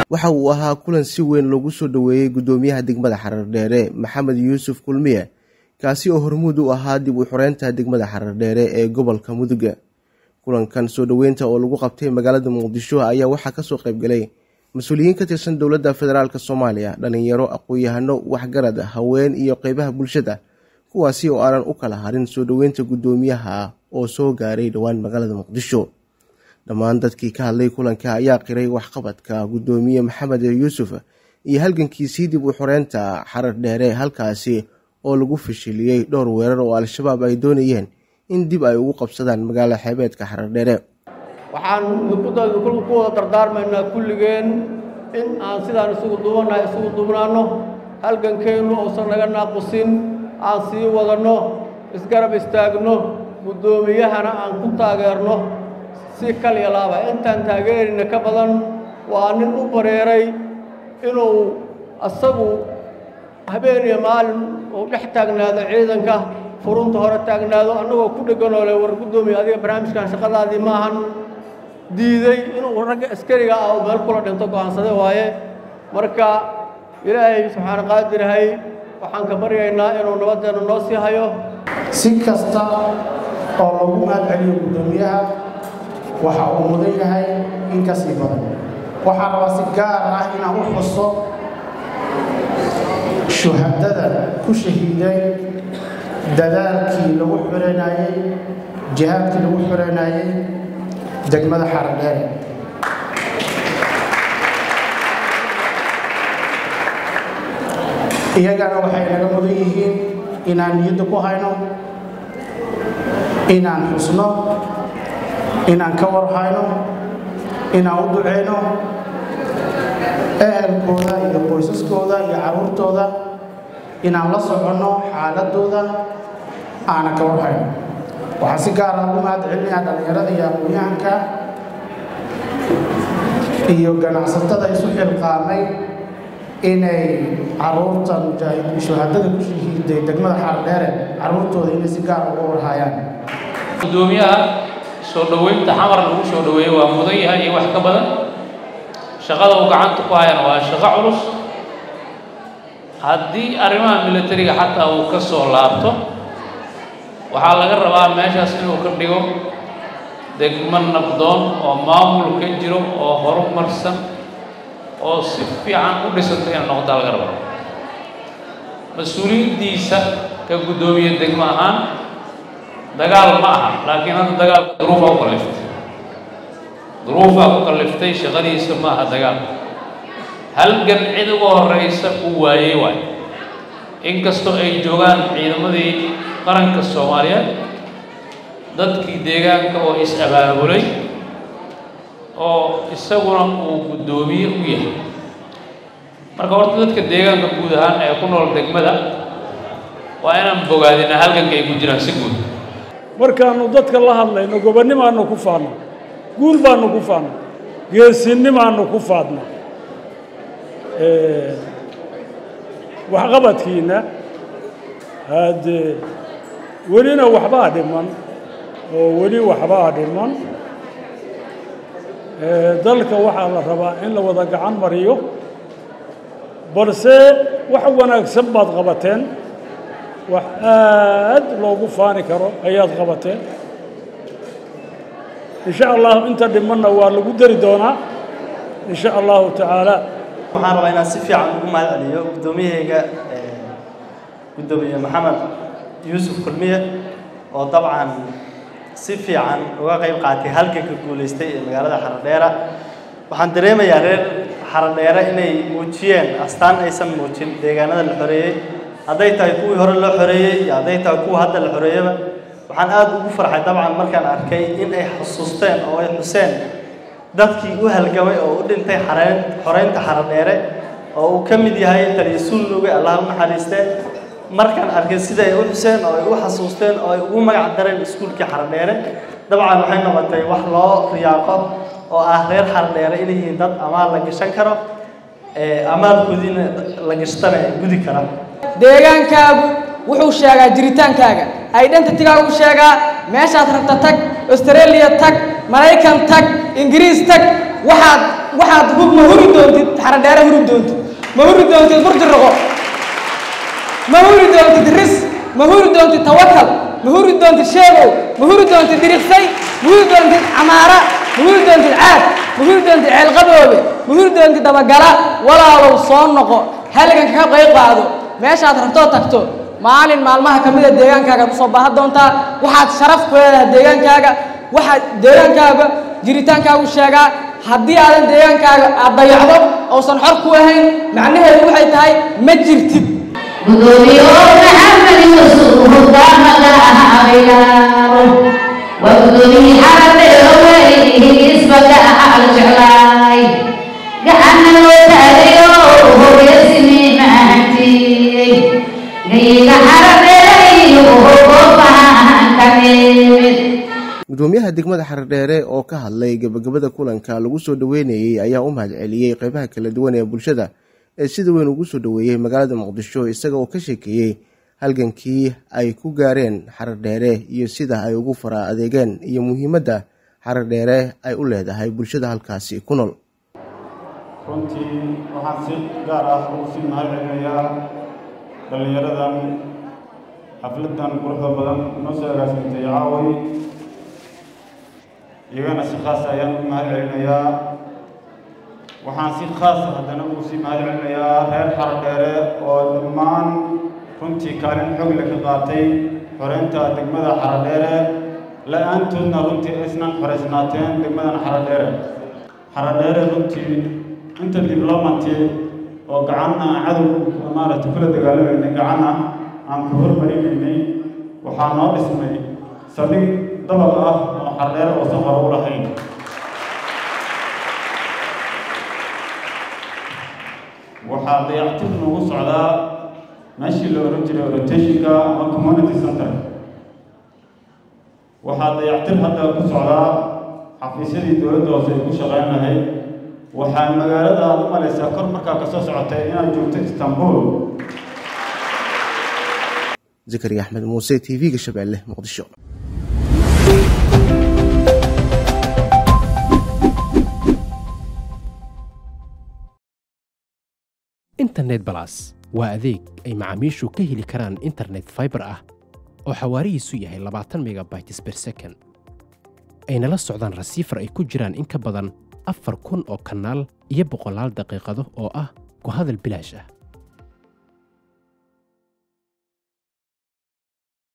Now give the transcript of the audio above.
waxa uu ahaa kulan si weyn loogu soo dhoweeyey guddoomiyaha degmada xarardheere maxamed yuusuf kulmiye kaasi oo hormuud u ahaa dib u xoreynta degmada xarardheere ee gobolka muduga kulankan soo dhoweynta oo lagu qabtay magaalada muqdisho ayaa waxaa kasoo qaybgalay mas-uuliyiin ka tirsan dowladda federaalk soomaaliya dhalinyaro aqoon-yahano waxgarad haween iyo qeybaha bulshada kuwaasi oo aanan u kala harin soo dhoweynta guddoomiyaha oo soo gaaray dhowaan magaalada muqdisho dhammaan dadkii ka hadlay kulanka ayaa qiray waxqabadka guddoomiye maxamed yuusuf iyo halgankiisii dib u xoreynta xarar dheere halkaasi oo lagu fashiliyey dhowr weerar oo al-shabaab ay doonayeen in dib ay ugu qabsadaan magaalo xeebeedka xarar dheere waxaan ku wada dardaarmaynaa kulligeen in aan sidaan isugu duubannahay isugu duubnaanno halgankeennu uusan naga naaqusin aan sii wadanno isgarab istaagno guddoomiyahana aan ku taageerno si kaliya laaba intaan taageerina ka badan waa nin u bareeray inuu asagu habeen iyo maalin uu dhex taagnaado ciidanka furunta hore taagnaado annagoo ku dhegganoo le war guddoomiya adiga barnaamijkan shaqadaadii maahan diiday inuu ragga askariga ah oo meel kula dhinto go'aansade waaye marka ilaahay subxaana qaadirahay waxaan ka baryaynaa inuu nabadeenna noo sii hayo si kasta oo lagu mahad celiyo guddoomiyaha waxa uu mudan yahay in ka sii badan waxaa rabaa si gaar ah inaan u xuso shuhadada ku shahiiday dadaalkii lagu xoreynayey jihaadkii lagu xoreynayey degmada xaradheere iyagana waxay naga mudan yihiin inaan niyadda ku hayno inaan xusno inaan ka warhayno inaan u duceyno ehelkooda iyo qoysaskooda iyo carruurtooda inaan la soconno xaaladooda aanan ka warhayno waxaan si gaara ugu mahad celinayaa dhallinyarada iyo aqoon-yahanka iyo ganacsatada isu xilqaamay inay carruurta mujaahidiin shuhadada ku shahiiday degmada xaardheere carruurtooda inay si gaar uga warhayaan guddoomiyaha soo dhoweynta xamar lagu soo dhoweeyey waa mudan yahay iyo wax ka badan shaqada uu gacanta ku hayana waa shaqo culus haddii arrimaha milatariga xataa uu ka soo laabto waxaa laga rabaa meeshaas inuu ka dhigo degmo nabdoon oo maamul ka jiro oo horumarsan oo si fiican u dhisanta ina noqotaa laga rabaa mas-uuliyaddiisa ka guddoomiye degmo ahaan dagaal ma aha laakiin hadda dagaalka duruufaa ku kalliftay duruufaa ku kalliftay shaqadiisa ma aha dagaal halgan cid uga horraysa uu waayey waay inkastoo ay joogaan ciidamadii qaranka soomaaliyeed dadkii deegaanka oo is-abaabulay oo isaguna uu guddoomiye u yahay marka horta dadka deegaanka guud ahaan ee ku nool degmada waa inaan bogaadina halganka ay ku jiraan si guud markaannu dadka la hadlayno gobonnimaannu ku faadna guul baannu ku faadna geesinimaannu ku faadna waxqabadkiinna haddee welina waxbaa dhiman oo weli waxbaa dhiman dalka waxaa la rabaa in la wada gacan mariyo balse wax wanaagsan baad qabateen wax aad loogu faani karo ayaad qabateen in sha allahu inta dhimanna waa lagu dari doonaa in sha allahu tacaala waxaan rabaa inaan si fiican ugu mahad celiyo guddoomiyahayga guddoomiye maxamed yuusuf kulmiye oo dabcan si fiican uga qayb qaatay halganka guulaystay ee magaalada xaradheera waxaan dareemayaa reer xaradheere inay muujiyeen astaan aysan muujin deegaanada la xoreeyey hadday tahay kuwii hore loo xoreeyey iyo hadday tahay kuwa hadda la xoreeyaba waxaan aad ugu farxay dabcan markaan arkay in ay xusuusteen oo ay xuseen dadkii u halgamay oo u dhintay xareen xoreynta xaradheere oo uu ka mid yahay taliya sulnuge allah u naxariiste markaan arkay sida ay u xuseen oo ay u xasuusteen oo ay ugu magac dareen iskuulkii xaradheere dabcan waxay noqotay wax loo riyaaqo oo ah reer xaradheere inay yihiin dad amaal la gashan karo amaalkoodiina la gashtana ay gudi karaan deegaankaagu wuxuu sheegaa jiritaankaaga identitygaagu sheegaa meeshaad rabta tag australia tag maraykan tag ingiriis tag waxaad waxaad hub ma huri doontid xaradheere huri doontid ma huri doontid burjiraqo ma huri doontid ris ma huri doontid tawakal ma huri doontid sheegow ma huri doontid diriqsay ma huri doontid camaara ma huri doontid caad ma huri doontid ceelqaboobe ma huri doontid dabagala walaalow soo noqo halganka ka qayb qaado meeshaad rabtoo tagto maalin maalmaha ka mida deegaankaaga usoo baahan doontaa waxaad sharaf ku leedahay deegaankaaga waxaad deegaankaaga jiritaankaagu sheegaa haddii aadan deegaankaaga aad dayacdo uusan xor ku ahayn macnaheedu waxay tahay ma jirtid gudoomiye maxamed yuusuf hogaamada abilaaro waa gudoomiye xaradheero weyisbaga al jeclaay gacana loo taagayo hogeesimi mahantiyey gayiga xaradheerayo hogobahan ka nimid gudoomiyaha degmada xaradheere oo ka hadlay gebagabada kulanka lagu soo dhoweynayey ayaa u mahad celiyey qeybaha kala duwan ee bulshada ee sida weyn ugu soo dhoweeyey magaalada muqdisho isaga oo ka sheekeeyey halgankii ay ku gaareen xaradheere iyo sida ay ugu fara adeegeen iyo muhiimadda xaradheere ay u leedahay bulshada halkaasi ku nool runtii waxaan si gaar ah ugu sii mahad celinayaa dhallinyaradan xafladan quruxda badan noo soo agaasintay caaway iyagana si khaas ayaan u mahad celinayaa waxaan si khaas haddana ugu sii mahad celinayaa reer xaradheere oo dhammaan runtii kaalin xogle ka qaatay xoreynta degmada xaradheere la-aantoodna runtii aysnan xoreysnaateen degmadan xaradheere xaradheere runtii inta diblomanti oo gacanna cadow maaragtay kula dagaalamayna gacanna aan ku hormarinaynay waxaa noo dhismay saldhig dabaq ah oo xaradheere oosan hore u lahayn waxaa dayactir noogu socdaa meeshii la ohan jiray orientationka ama community center waxaa dayactir hadda ku socdaa xafiisyadii dowladda hoose ay ku shaqeyn lahayd waxaa magaalada aad u malaysaa kor markaa kasoo socotay inaad joogto istanbul zakariya axmed muuse t v-ga shabeelle muqdisho internet balas waa adeeg ay macaamiishu ka heli karaan internet faibar ah oo xawaarihiisu yahay labaatan megabytes ber second ayna la socdaan rasiifar ay ku jiraan in ka badan afar kun oo kanaal iyo boqolaal daqiiqado oo ah ku hadal bilaash ah